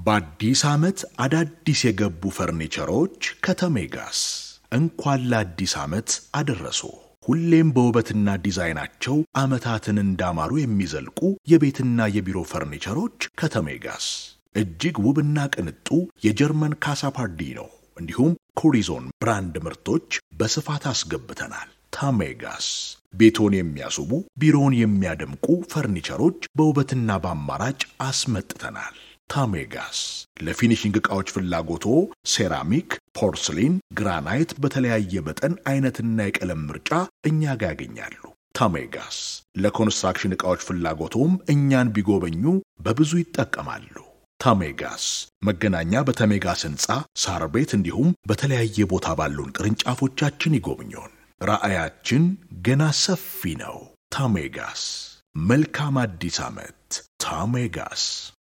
በአዲስ ዓመት አዳዲስ የገቡ ፈርኒቸሮች ከተሜጋስ እንኳን ለአዲስ ዓመት አደረሶ። ሁሌም በውበትና ዲዛይናቸው ዓመታትን እንዳማሩ የሚዘልቁ የቤትና የቢሮ ፈርኒቸሮች ከተሜጋስ እጅግ ውብና ቅንጡ የጀርመን ካሳፓርዲኖ እንዲሁም ኮሪዞን ብራንድ ምርቶች በስፋት አስገብተናል። ታሜጋስ ቤቶን የሚያስቡ ቢሮውን የሚያደምቁ ፈርኒቸሮች በውበትና በአማራጭ አስመጥተናል። ታሜጋስ ለፊኒሽንግ ዕቃዎች ፍላጎቶ ሴራሚክ፣ ፖርስሊን፣ ግራናይት በተለያየ መጠን አይነትና የቀለም ምርጫ እኛ ጋር ያገኛሉ። ታሜጋስ ለኮንስትራክሽን ዕቃዎች ፍላጎቶም እኛን ቢጎበኙ በብዙ ይጠቀማሉ። ታሜጋስ መገናኛ በተሜጋስ ሕንፃ ሳር ቤት እንዲሁም በተለያየ ቦታ ባሉን ቅርንጫፎቻችን ይጎብኙን። ራዕያችን ገና ሰፊ ነው። ታሜጋስ መልካም አዲስ ዓመት። ታሜጋስ